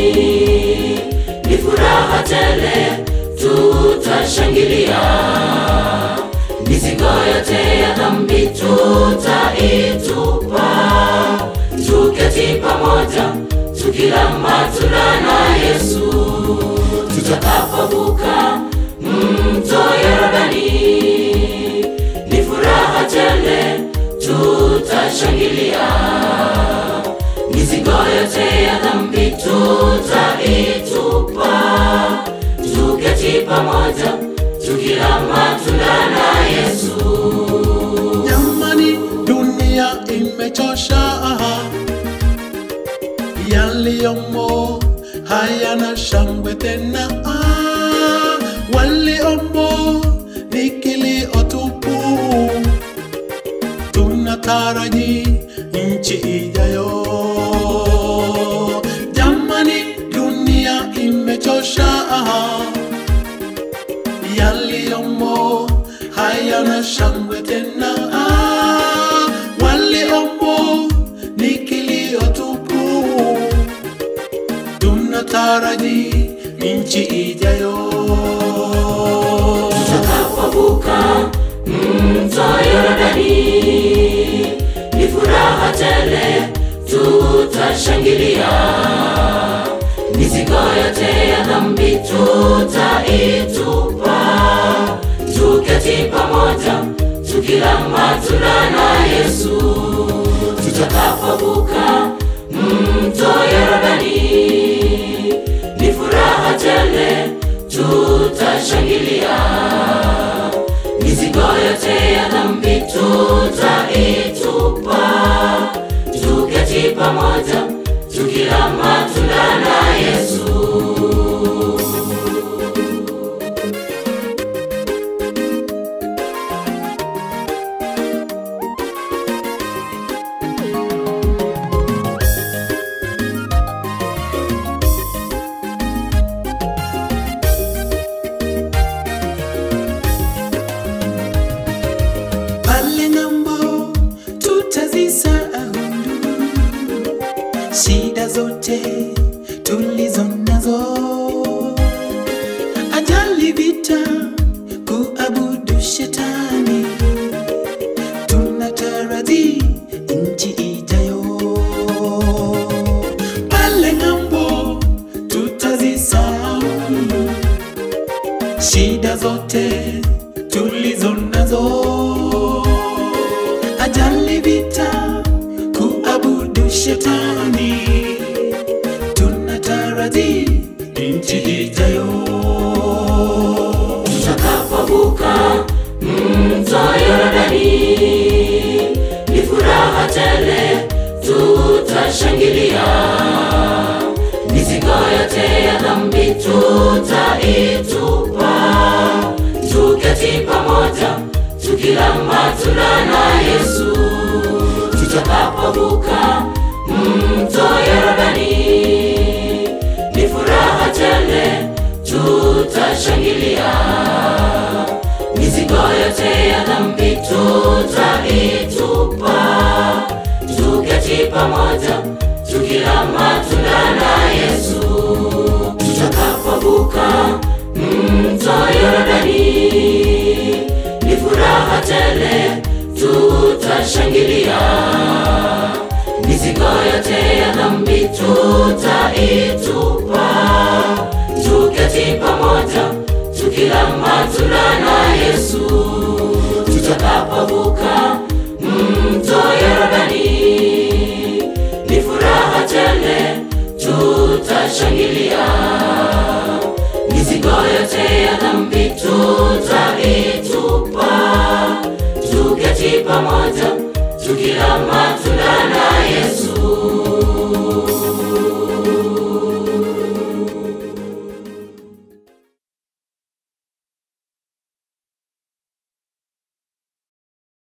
ni furaha tele, tutashangilia. Mizigo yote ya dhambi tutaitupa, tuketi pamoja, tukila matunda na Yesu, tutakapovuka mto Yordani, ni furaha tele, tutashangilia. Mizigo yote ya dhambi tutaitupa, tuketi pamoja, tukila matunda na Yesu. Jamani, dunia imechosha, yaliyomo hayana shangwe tena. Ah, Waliomo ni kilio tupu, tunataraji nchi ijayo. Jamani, dunia imechosha yaliyomo hayana shangwe tena. Ah, Waliomo ni kilio tupu, tunataraji nchi ijayo. tutakapovuka mto Yordani, ni furaha tele, tutashangilia. Mizigo yote ya dhambi tutaitupa, tuketi pamoja, tukila matunda na Yesu. Tutakapovuka mto Yordani, ni furaha tele, tutashangilia. Mizigo yote ya dhambi tutaitupa, tuketi pamoja, tukila matunda na Yesu. pale ng'ambo tutazisahau shida zote tulizo nazo, ajali, vita, kuabudu shetani, tunataraji nchi ijayo. Pale ng'ambo tutazisahau shida zote tulizo nazo, ajali, vita, kuabudu shetani, tunataraji nchi ijayo. tutakapovuka mto Yordani, ni furaha tele, tutashangilia. Mizigo yote ya dhambi tutaitupa, tuketi pamoja, tukila matunda na Yesu. Tutakapovuka mto Yordani, ni furaha tele, tutashangilia. Mizigo yote ya dhambi tutaitupa, tuketi pamoja, tukila matunda na Yesu. Tutakapovuka mto Yordani, ni furaha tele, tutashangilia. Mizigo yote ya dhambi tutaitupa, tuketi pamoja, tukila matunda na Yesu. Tutakapovuka mto Yordani, ni furaha tele, tutashangilia. Mizigo yote ya dhambi tutaitupa, tuketi pamoja, tukila matunda